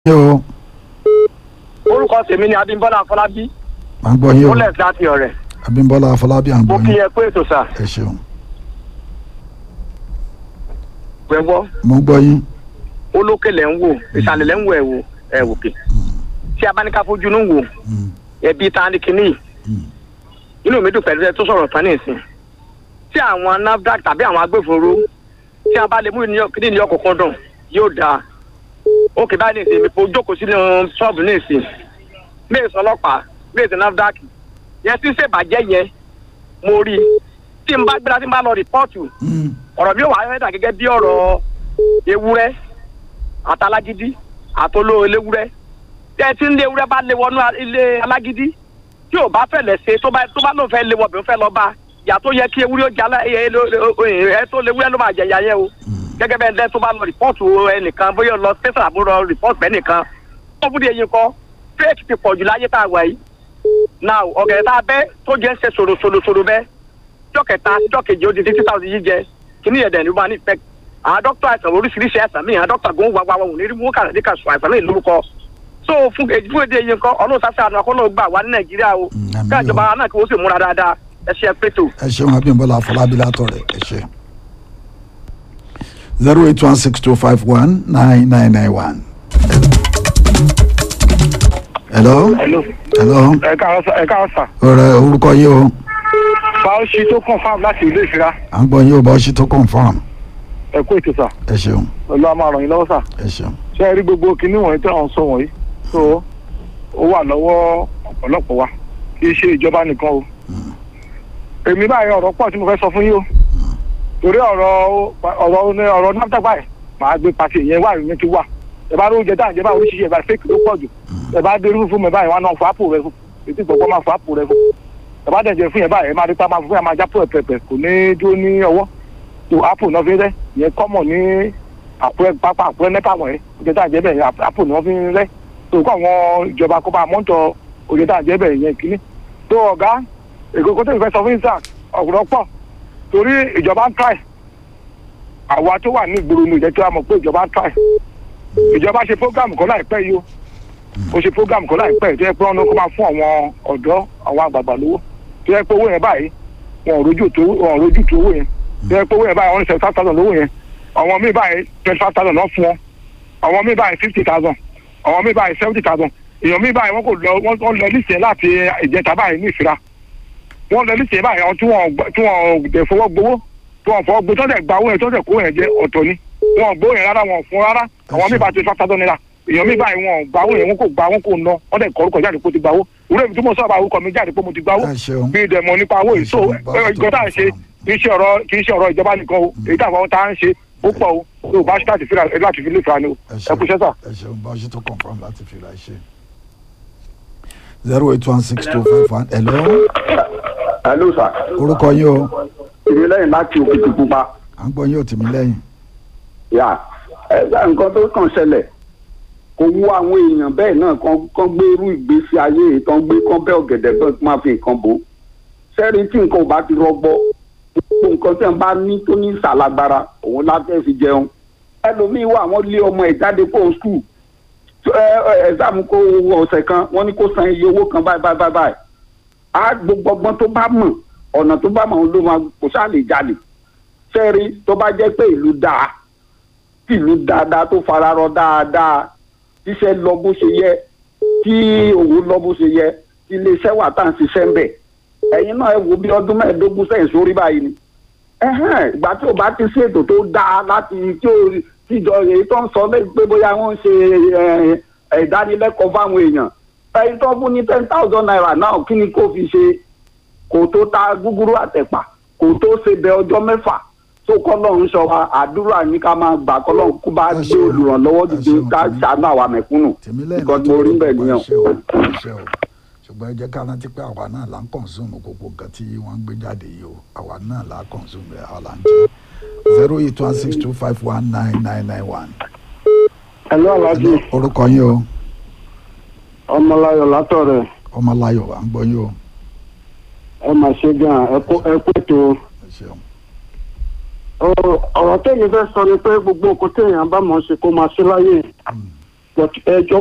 yín o orúkọ tèmi ni Abímbọ́lá Afọlábí à ń gbọ́ yín o kólẹ̀ láti ọ̀rẹ́ Abímbọ́lá Afọlábí à ń mo gbọ́ kí yín ẹ pé ètò sà ẹ ṣeun gbẹ̀gbọ́ mo ń gbọ́ yín olókè lẹ̀ ń wò ìsàlẹ̀ lẹ̀ ń wò ẹ̀ wò ẹ̀ wòkè tí a bá ní ká fojú inú wò Mm, ẹbí ta ni kínní mm, inú mi dùn pẹ̀lú ẹ tó sọ̀rọ̀ tán ní ìsìn tí àwọn NAFDAC tàbí àwọn agbófinró tí a bá lè mú kíní ní ọkọ̀ọ̀kan dùn yóò dáa ó kì báyìí ní ìsìn mi kò jókòó sínú ṣọ́ọ̀bù ní ìsìn méèsì ọlọ́pàá méèsì NAFDAC yẹn tí ń ṣèbàjẹ́ yẹn mo rí i tí n bá gbéra tí n bá lọ rìpọ́ọ̀tù mm, ọ̀rọ̀ mi ò wá rẹ́dà gẹ́gẹ́ bí ọ̀rọ̀ ewúrẹ́ àtàlágídí àtoló eléwúrẹ́ tí ẹ ti ń lé ewúrẹ́ bá lé wọnú ilé alágídí tí ò bá fẹ̀lẹ̀ ṣe tó bá tó bá lóun fẹ́ lé wọ̀ bí ó fẹ́ lọ bá ìyá tó yẹ kí ewúrẹ́ ó jalá ẹ ẹ tó léwúrẹ́ ló máa jẹ̀yà yẹn o mm. gẹ́gẹ́ bẹ́ẹ̀ lẹ́ tó bá lọ rìpọ́ọ̀tù ẹnìkan bóyá lọ tẹ́sán àbúrò rìpọ́ọ̀tù bẹ́ẹ̀ nìkan tó fún eyín kọ́ fẹ́ẹ̀kì ti pọ̀jù láyé tá a wà yìí now ọ̀gẹ̀dẹ̀ tá a bẹ́ tó jẹ́ ń ṣe sòròsòròsòrò bẹ́ẹ̀ jọ́ kẹta jọ́ kejì ó di fifty thousand yìí jẹ kíní ẹ̀dẹ̀ ní wọ́n ní ìfẹ́ àwọn dókítà àìsàn oríṣiríṣi àìsàn míì àwọn dókítà gbóhùn wá wá wọn ò ní rí mú kàrà ní kàṣù àìsàn míì lórúkọ so fún fún èdè yìí nǹkan ọlọ́run sáfẹ́ àná akọ́nà gbà wá ní nàìjíríà o Mm, àmín o. káàjọba náà kí wọ́n sì múra dáadáa ẹ ṣe pẹ́tò. ẹ ṣeun Abímbọ́lá Afọlábí látọ̀rẹ́ ẹ ṣe zero eight one six two five one nine nine nine one. hello hello hello ẹ káàárọ̀ sà ẹ káàárọ̀ sà ọ̀rẹ́ orúkọ yín o fáwọsì tó kàn fáwọn láti ìlú ìfira à ń gbọ́ yín o bá ṣe tó confam ẹ kú ètò sà ẹ ṣeun pẹ̀lú àmọ́ àrùn yín lọ́wọ́ sà ẹ ṣeun ṣé ẹ rí gbogbo kinní wọ̀nyí tí wọ́n sọ wọ̀nyí tó ó wà lọ́wọ́ ọ̀pọ̀lọpọ̀ wa kì í ṣe ìjọba nìkan o èmi báyìí ọ̀rọ̀ pọ̀ tí mo fẹ́ sọ fún yín o torí ọ̀rọ̀ ọ̀rọ̀ ní ọ̀rọ̀ náà báyìí màá gbé pàṣẹ ìyẹn wà ní ti wà ẹ bá lóúnjẹ tá à ń jẹ báyìí oríṣiríṣi ẹ bá fake ló pọ̀ jù ẹ bá dé irú fún mi báyìí wọn náà fọ àpò rẹ fún ètò ìgbọ̀gbọ́ máa fọ àpò rẹ fún ẹ bá dẹ̀ jẹ fún yẹn báyìí ẹ máa rí pa máa fún yẹn máa já pẹ̀pẹ̀pẹ̀ kò ní dúró ní ọwọ́ tó àpò náà fi rẹ ìyẹn kọ́mọ̀ ní àpò pápá àpò nẹ́pà wọ̀nyẹn oúnjẹ tá à ń jẹ bẹ́ẹ̀ àpò ni wọ́n fi ń rẹ́ tó kọ́ àwọn ìjọba kó bá mọ́tò oúnjẹ tá à ń jẹ bẹ́ẹ̀ yẹn kínní tó ọ̀gá èkókó tó ń fẹ́ sọ fún isaac ọ̀gbọ̀n pọ̀ torí ìjọba ń try àwa tó wà ní ìgboro ní ìjẹ́ tí wàá mọ̀ pé ìjọba ń try ìjọba ṣe program kan láìpẹ́ yìí o ó ṣe program kan láìpẹ́ yìí tó yẹ pé wọ́n ní kó máa fún àwọn ọ̀dọ́ àwọn àgbààgbà lówó tó yẹ pé owó yẹn báyìí wọn ò rójú tó wọn ò rójú tó owó yẹn tó yẹ pé owó yẹn báyìí wọ́n ní seventy five thousand lówó yẹn àwọn míì báyìí twenty five thousand náà fún wọn àwọn míì báyìí fifty thousand àwọn míì báyìí seventy thousand èèyàn míì báyìí wọ́n kò lọ wọ́n wọ́n lọ níṣẹ́ láti ìjẹta báyìí ní ìfira wọ́n lọ níṣẹ́ báyìí àwọn tí wọ́n gbà- tí wọ́n dẹ̀ fọwọ́ gbowó tí wọ́n fọwọ́ gbowó tó dẹ̀ gba owó yẹn tó dẹ̀ kó yẹn jẹ ọ̀tọ̀ ni wọ́n gbowó yẹn rárá wọn fún rárá àwọn míì báyìí twenty five thousand naira èèyàn míì báyìí wọn gba owó yẹn wọn kò gba wọn kò ná wọ́n dẹ̀ kọ́ orúkọ jáde pé ó ti gba owó ìwúrẹ́ mi tí mo sọ̀rọ̀ orúkọ mi jáde pé mo ti gba owó ẹ ṣeun bí ìdẹ̀mọ̀ nípa owó yìí so ìgbọ́n tá à ń ṣe kì í ṣe ọ̀rọ̀ kì í ṣe ọ̀rọ̀ ìjọba nìkan o èyí tá àwọn tá à ń ṣe ó pọ̀ o tó o bá ṣe láti fi láti fi lè fa ni o ẹ ẹ kú iṣẹ́ sà. ẹ ṣeun bá ṣe tó confam láti fi ra ṣe zero eight one six two five one hello hello sir orúkọ yín o èmi lẹ́yìn láti òkìtì pupa à ń gbọ́ yín ò tì mí lẹ́yìn yà ẹgbẹ́ nǹkan tó kàn ṣẹlẹ̀ kò wú àwọn èèyàn bẹ́ẹ̀ náà kan kan gbé irú ìgbésí ayé yìí tán gbé kán bẹ́ ọ̀gẹ̀dẹ̀ bẹ́ẹ̀ kó máa fi nǹkan bò ó sẹ́rí tí nǹkan ò bá ti rọgbọ gbogbo nǹkan tí wọ́n bá ní tó ní ìsàlágbára òun láfẹ́ fi jẹun ẹlòmíín wà wọ́n lé ọmọ ẹ̀ jáde kó o skul ẹ̀sàmù kó owó ọ̀sẹ̀ kan wọ́n ní kó san iye owó kan báyìí báyìí báyìí báyìí á gbogbo ọgbọ́n tó bá mọ̀ ọ̀nà tó bá mọ̀ ló máa kò sáà lè jalè sẹ́rí tó bá jẹ́ pé ìlú dáa tí ìlú dáadáa tó fararọ dáadáa tíṣẹ́ lọ bó ṣe yẹ tí òun lọ bó ṣe yẹ tí iléeṣẹ́ wà tá à ń ṣiṣẹ́ ń bẹ̀ ẹ̀yin náà ẹ wo bí ọdún mẹ́ẹ̀ẹ́dógún sẹ́yìn sórí báyìí ni ẹ̀hẹ́n ìgbà tí ò bá ti ṣètò tó dáa láti tí ó tíjọ èyí tó ń sọ lẹ́yìn pé bóyá wọ́n ń ṣe ẹ̀, ẹ̀, ìdánilẹ́kọ̀ọ́ fáwọn èèyàn ẹ̀yin tó fún ní ten thousand naira náà kí ni kó fi ṣe kò tó ta gúgúrú àtẹ̀pà kò tó ṣe bẹ ọjọ́ mẹ́fà tó kọ́lọ́run sọ wa àdúrà ní ká máa gbà kọ́lọ́run kó bá Ẹ gbé ṣeun. olùrànlọ́wọ́ Ẹ dìde ṣeun. ká ṣàánú àwa mẹ̀kúnnù tèmi lẹ́yìn nǹkan tí mo rí bẹ́ẹ̀ nìyẹn. ẹ ṣe o ẹ ṣe o ṣùgbọ́n ẹ jẹ́ ká rántí pé àwa náà là ń kọ̀nsúmù gbogbo nǹkan tí wọ́n ń gbé jáde yìí o àwa náà là ń kọ̀nsúmù ẹ̀ àwa là ń jẹ́ zero eight one six two five one nine nine nine one. ẹ̀lú aláàjì orúkọ yín o ọmọláyọ̀ látọ̀rẹ̀ ọmọláyọ̀ à ń gbọ́ yín o ẹ mà ṣe gan ẹ kó ètò ẹ ṣeun ọ̀rọ̀ tẹ́yìn fẹ́ sọ ni pé gbogbo nǹkan téèyàn bá mọ̀ ṣe kó máa ṣe láyè but ẹjọ́